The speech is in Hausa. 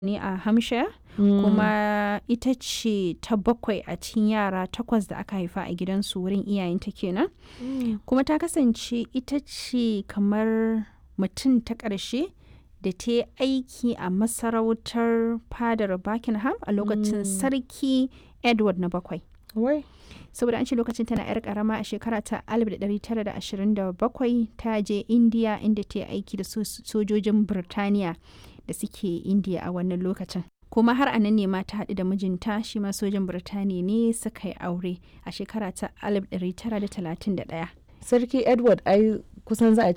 ne a Hampshire kuma ita ce ta bakwai a cikin yara takwas da aka haifa a gidansu wurin iyayenta kenan kuma ta kasance ita ce kamar mutum ta ƙarshe da ta yi aiki a masarautar fadar Buckingham a lokacin sarki Edward na bakwai. Wai. saboda an ce lokacin tana 'yar karama a shekara ta 1927 ta je indiya inda ta yi aiki da sojojin birtaniya da suke indiya a wannan lokacin kuma har anan ne ma ta haɗu da mijinta shi ma sojan birtaniya ne suka yi aure a shekara ta 1931 Sarki Edward ai kusan za a